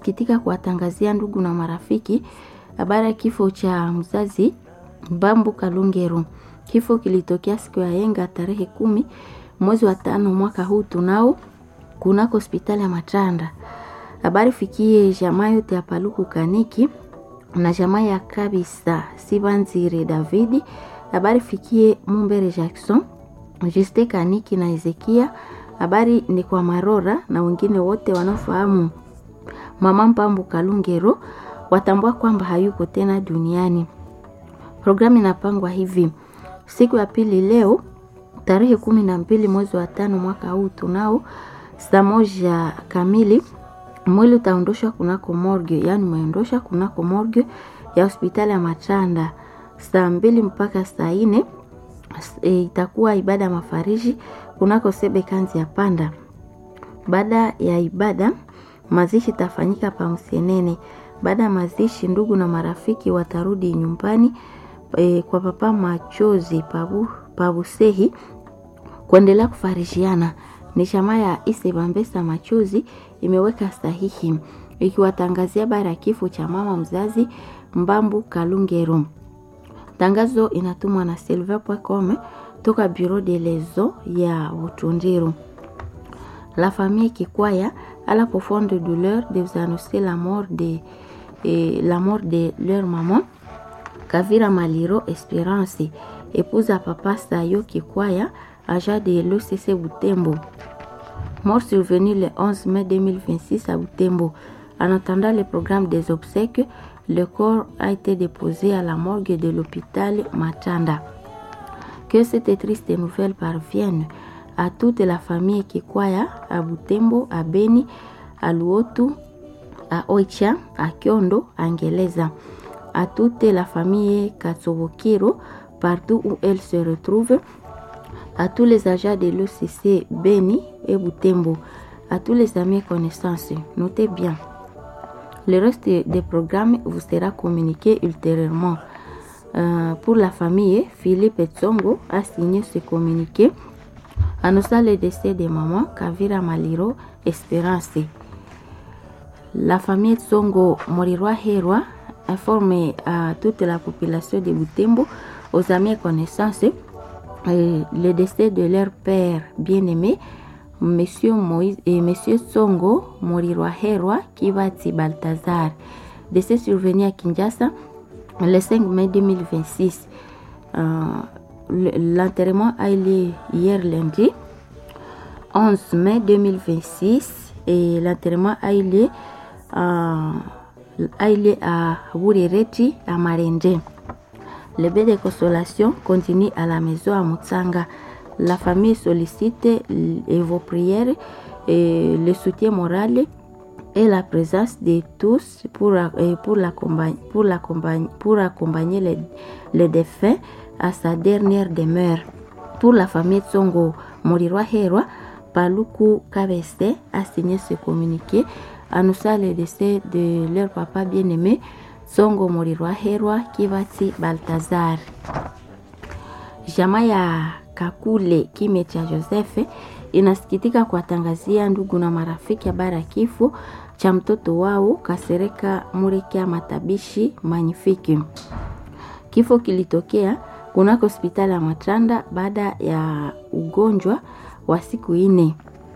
inasikitika kuwatangazia ndugu na marafiki habari ya kifo cha mzazi Mbambu Kalungero. Kifo kilitokea siku ya yenga tarehe kumi mwezi wa tano mwaka huu tunao kunako hospitali ya Matanda. Habari fikie jamaa yote ya Paluku Kaniki na jamaa ya Kabisa Sibanzire Davidi. Habari fikie Mumbere Jackson, Juste Kaniki na Ezekia. Habari ni kwa Marora na wengine wote wanaofahamu mama Mpambu Kalungero watambua kwamba hayuko tena duniani. Programu inapangwa hivi: siku ya pili leo tarehe kumi na mbili mwezi wa tano mwaka huu tunao saa moja kamili mwili utaondoshwa kunako morgue, yani umeondosha kunako morgue ya hospitali ya Machanda saa mbili mpaka saa nne. E, itakuwa ibada ya mafariji kunako sebe kanzi ya panda. Baada ya ibada mazishi itafanyika pa Msenene. Baada ya mazishi, ndugu na marafiki watarudi nyumbani e, kwa papa machozi pabu, pabusehi kuendelea kufarishiana. Ni chama ya Ise Bambesa machozi imeweka sahihi ikiwatangazia bara ya kifo cha mama mzazi Mbambu Kalungero. Tangazo inatumwa na silver.com toka Bureau de Lezo ya Butundiru. La famille Kikwaya à la profonde douleur de vous annoncer la mort de, eh, la mort de leur maman Kavira Maliro Espérance, épouse à papa Sayo Kikwaya, agent de l'OCC Butembo. Mort survenue le 11 mai 2026 à Butembo. En attendant le programme des obsèques, le corps a été déposé à la morgue de l'hôpital Matanda. Que cette triste nouvelle parvienne à toute la famille Kikwaya, à Butembo, à Beni, à Luotu, à Oicha, à Kyondo, à Ngeleza, à toute la famille Katsobokiro, partout où elle se retrouve, à tous les agents de l'OCC Beni et Butembo, à tous les amis et connaissances. Notez bien. Le reste des programmes vous sera communiqué ultérieurement. Euh, pour la famille, Philippe Tsongo a signé ce communiqué annonçant le décès de maman Kavira Maliro Espérance. La famille Tsongo Morirwa Herwa informe à toute la population de Butembo, aux amis et connaissances, euh, le décès de leur père bien-aimé, Monsieur Moïse et Monsieur Tsongo Morirwa Herwa Kivati Baltazar. Décès survenu à Kinshasa le 5 mai 2026. Euh, L'enterrement a eu lieu hier lundi 11 mai 2026 et l'enterrement a eu lieu à, a eu lieu à Wurireti à Marende. Le bain de consolation continue à la maison à Mutsanga. La famille sollicite vos prières et le soutien moral et la présence de tous pour, pour, l'accompagner, pour, l'accompagner, pour accompagner les, les défunts à sa dernière demeure. Pour la famille Tsongo Morirwa Herwa, Paluku Kabese a signé ce communiqué annonçant le décès de leur papa bien-aimé Tsongo Morirwa Herwa Kivati Baltazar. Jamaa ya Kakule Kime cha Josefe inasikitika kuwatangazia ndugu na marafiki habari ya kifo cha mtoto wao Kasereka Murekia Matabishi Manyifiki. Kifo kilitokea kunako hospitali ya Matanda baada ya ugonjwa wa siku nne.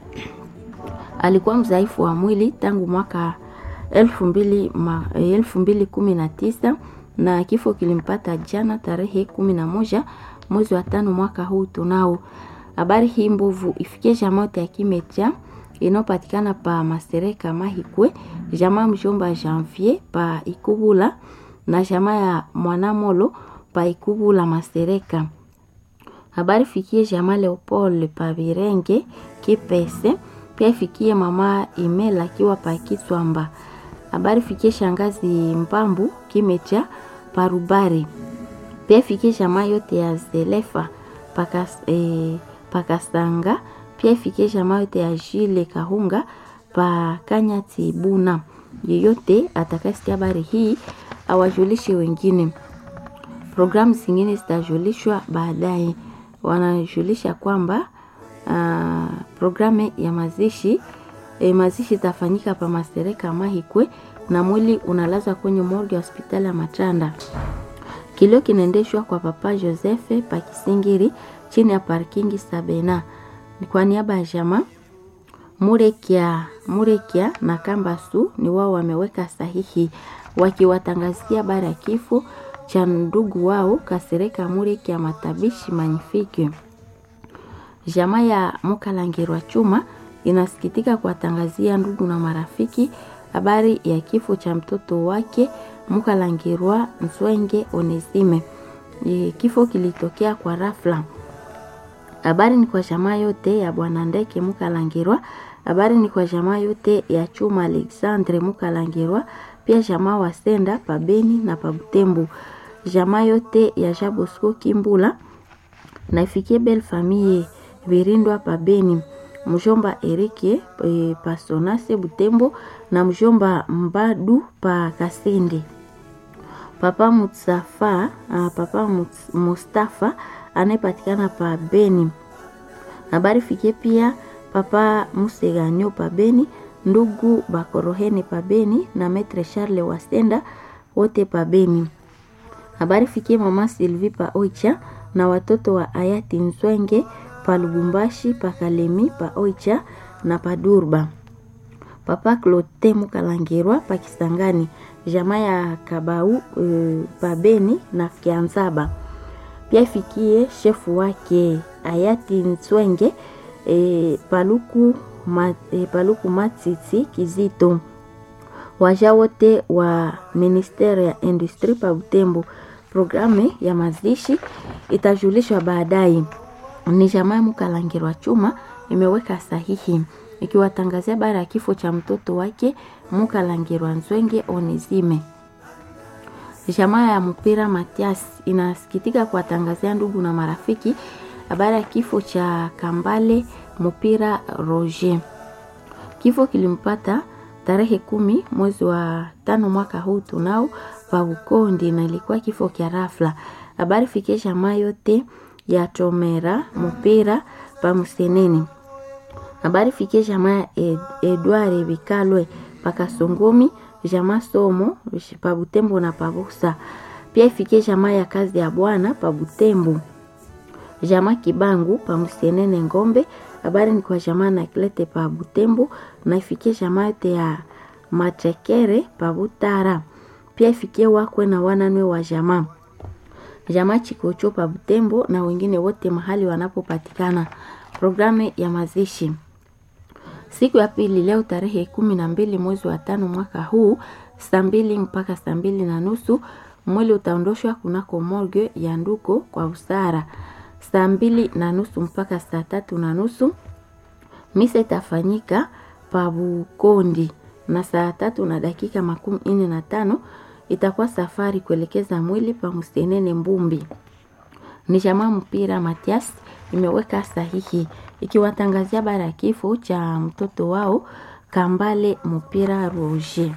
Alikuwa mzaifu wa mwili tangu mwaka elfu mbili, ma, elfu mbili kumi na tisa na kifo kilimpata jana tarehe kumi na moja mwezi wa tano mwaka huu tunao. Habari hii mbovu ifikie jamaa ya Kimecha inayopatikana pa Masereka Mahikwe, jamaa mjomba Janvier pa Ikubula na jamaa ya Mwanamolo pa Ikubula Masereka. Habari fikie jamaa Leopold pa Birenge Kipese, pia ifikie mama Imela akiwa pa Kiswamba. Habari fikie shangazi Mpambu Kimecha pa Rubari. Pia ifikie jamaa yote ya Zelefa pakas, eh, pakasanga pia ifikie jamaa yote ya Jile Kahunga pa Kanyati Buna. Yeyote atakayesikia habari hii awajulishe wengine. Programu zingine zitajulishwa baadaye. Wanajulisha kwamba uh, programu ya mazishi E, mazishi itafanyika pa Masereka Mahikwe na mwili unalazwa kwenye morgue ya hospitali ya Matanda. Kilio kinaendeshwa kwa Papa Joseph Pakisingiri chini ya parkingi Sabena. Ni kwa niaba ya jamaa Murekia, Murekia na Kambasu ni wao wameweka sahihi wakiwatangazia habari ya kifo cha ndugu wao Kasereka Murekia Matabishi Manyifiki. Jamaa ya Mukalangirwa Chuma inasikitika kuwatangazia ndugu na marafiki habari ya kifo cha mtoto wake Mukalangirwa Nswenge Onesime. E, kifo kilitokea kwa rafla. Habari ni kwa jamaa yote ya bwana Ndeke Mukalangirwa. Habari ni kwa jamaa yote ya Chuma Alexandre Mukalangirwa, pia jamaa wa Senda Pabeni na Pabutembo, jamaa yote ya Jabosco Kimbula na ifikie bel famille Virindwa Pabeni, mjomba Erike e, Pasonase Butembo na mjomba Mbadu pa Kasende. Papa Mutsafa, uh, Papa Muts, Mustafa anayepatikana pa Beni. Habari fikie pia Papa Museganyo pa Beni, ndugu Bakorohene pa Beni na Metre Charles Wasenda wote pa Beni. Habari fikie mama Sylvie pa Oicha na watoto wa hayati Nzwenge pa Lubumbashi pa Kalemi pa Oicha na pa Durba. Papa Clote Mukalangirwa pa Kisangani, jamaa ya Kabau e, pa Beni na Kianzaba. Pia ifikie shefu wake hayati Nzwenge e, Paluku, ma, e, Paluku Matiti Kizito. Waja wote wa ministeri ya industri pa Butembo. Programu ya mazishi itajulishwa baadaye. Ni jamaa ya Mukalangirwa Chuma imeweka sahihi ikiwatangazia bara ya kifo cha mtoto wake Mukalangirwa Nzwenge Onezime. Jamaa ya mpira Matias inasikitika kuwatangazia ndugu na marafiki habari ya kifo cha Kambale Mpira Roger. Kifo kilimpata tarehe kumi mwezi wa tano mwaka huu tunao pa Ukondi, na ilikuwa kifo kya rafla. Habari fikie jamaa yote ya Tomera Mpira pa Museneni. Habari fikie jamaa Ed, Edward Bikalwe pa Kasongomi, jamaa Somo pa Butembo na pa Busa. Pia ifikie jamaa ya kazi ya Bwana pa Butembo jamaa Kibangu pa Musenene Ngombe. Habari ni kwa jamaa na Klete pa Butembo na ifikie jamaa yote ya Machekere pa Butara. Pia ifikie wakwe na wananwe wa jamaa jamaa Chikocho pa Butembo na wengine wote mahali wanapopatikana. Programu ya mazishi siku ya pili leo tarehe kumi na mbili mwezi wa tano mwaka huu saa mbili mpaka saa mbili na nusu mwili utaondoshwa kunako morgue ya Nduko kwa usara saa mbili na nusu mpaka saa tatu na nusu misa itafanyika Pabukondi na saa tatu na dakika makumi nne na tano itakuwa safari kuelekeza mwili pa Musenene Mbumbi. Ni jamaa mpira Matias imeweka sahihi ikiwatangazia bara ya kifo cha mtoto wao Kambale mpira Roger.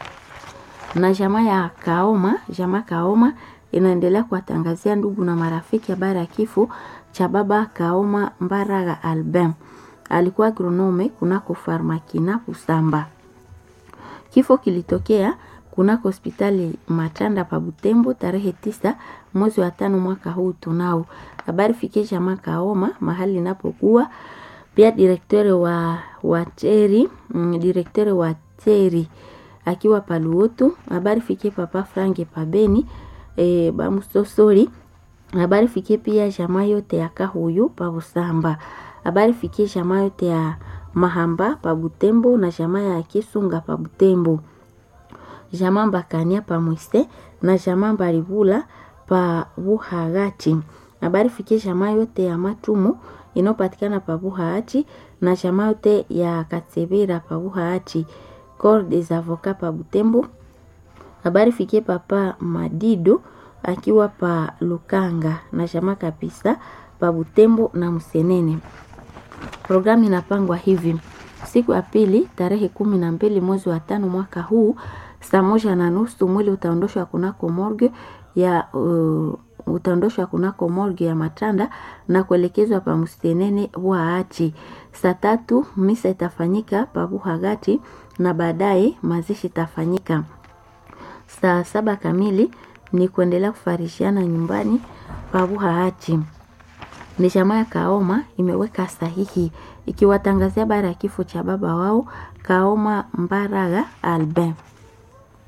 Na jamaa ya Kaoma, jamaa Kaoma inaendelea kuwatangazia ndugu na marafiki habari ya kifo cha baba Kaoma Mbaraga Albin, alikuwa agronome kunako Farmakina Kusamba. Kifo kilitokea kunako hospitali Matanda pa Butembo tarehe tisa mwezi wa tano mwaka huu tunao. Habari fikie jamaa Kaoma mahali inapokuwa pia direktore wa wa Teri, mm, direktore wa Teri akiwa paluotu. Habari fikie papa Frange pabeni e, bamusosori habari fikie pia jamaa yote ya Kahuyu pa Busamba. Habari fikie jamaa yote ya Mahamba pa Butembo na jamaa ya Kisunga pa Butembo. Jamaa Mbakania pa Mwise na jamaa Mbaribula pa Buhagati. Habari fikie jamaa yote ya Matumu inayopatikana pa Buhagati na jamaa yote ya Katsebera pa Buhagati. Corps des avocats pa Butembo. Habari fikie papa Madido akiwa pa Lukanga na jamaa kabisa pa Butembo na Msenene. Programu inapangwa hivi: siku ya pili tarehe kumi na mbili mwezi wa tano mwaka huu saa moja na nusu mwili utaondoshwa kunako morgue ya uh, utaondoshwa kunako morgue ya Matanda na kuelekezwa pa Mstenene Waachi. Saa tatu misa itafanyika pa Buhagati na baadaye mazishi itafanyika saa saba kamili. Ni kuendelea kufarishiana nyumbani pa Buhaachi. Ni jamaa ya Kaoma imeweka sahihi ikiwatangazia bara ya kifo cha baba wao Kaoma Mbaraga Albin.